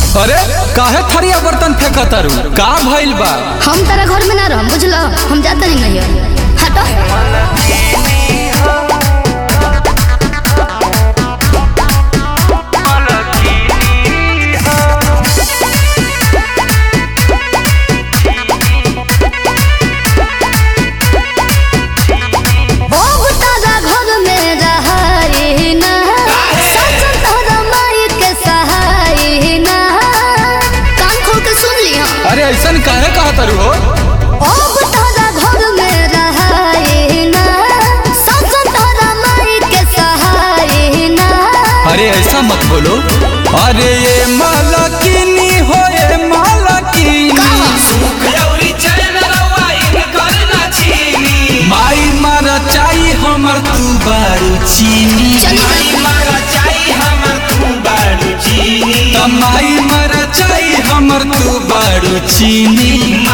अरे काहे थरिया बर्तन फेंक तारू का भइल बा हम तारा घर में ना रहम बुझलो हम जाता नहीं नहीं हटो अब तारा घर में रहाई ना सच तोरा माई के सहाई ना कान खोल के सुन ली हम अरे ऐसन काहे कहा तारू हो अब तारा घर में रहाई ना सच तोरा माई के सहाई ना अरे ऐसा मत बोलो अरे ये मालकिनी हो ये मालकिनी माई मारा चाही हमर तू बारू चीनी चली त माई मारा चाही हमर तू बारू चीनी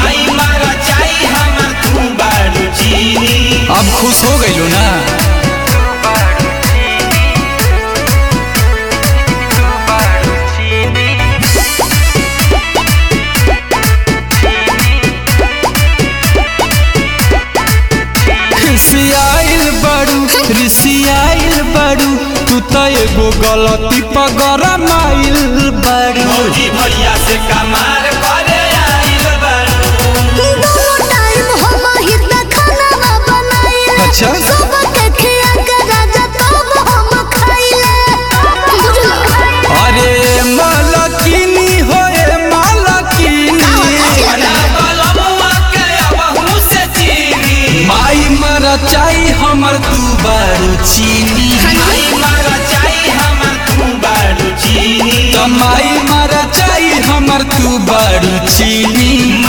अब खुश हो गइलो ना खिसियाइल बड़ू रिसियाइल बड़ू तू त एगो गलती पर गरमाइल बड़ू भैया से कमार करे आइल बारू दोनों टाइम हम हितना खाना बनाइले अच्छा। सबके खिया के राजा तब हम खाइले बुझलो अरे मालकिनी हो ए मालकिनी माई मरा चाही हमर तू बारू चीनी त माई मरा चाही हमर तू बारू चीनी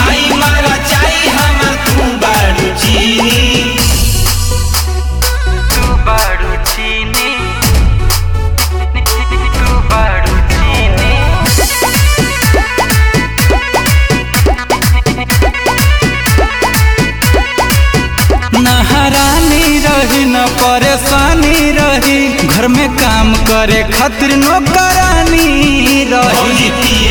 नहरानी रही न परेशानी रही घर में काम करे खातिर नौकरानी रही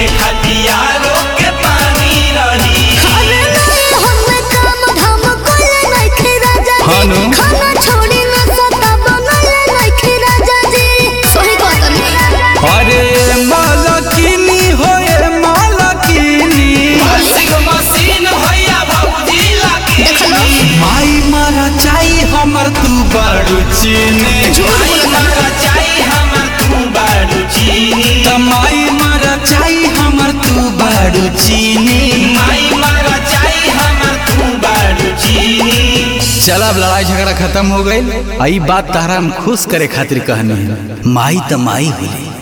अरे नहीं हमें काम धाम कोले नहीं खे राजा हाँ नु। जी खाना छोड़ी न सता बनले नहीं खे राजा जी सही कहत नहीं अरे मालकिनी हो ए मालकिनी देखलो माई मारा चाही हमर तू बारू चीनी त माई मारा चाही हमर तू बारू चीनी चल अब लड़ाई झगड़ा खत्म हो गई आई बात तारा हम खुश करे खातिर कहनी है माई त माई होली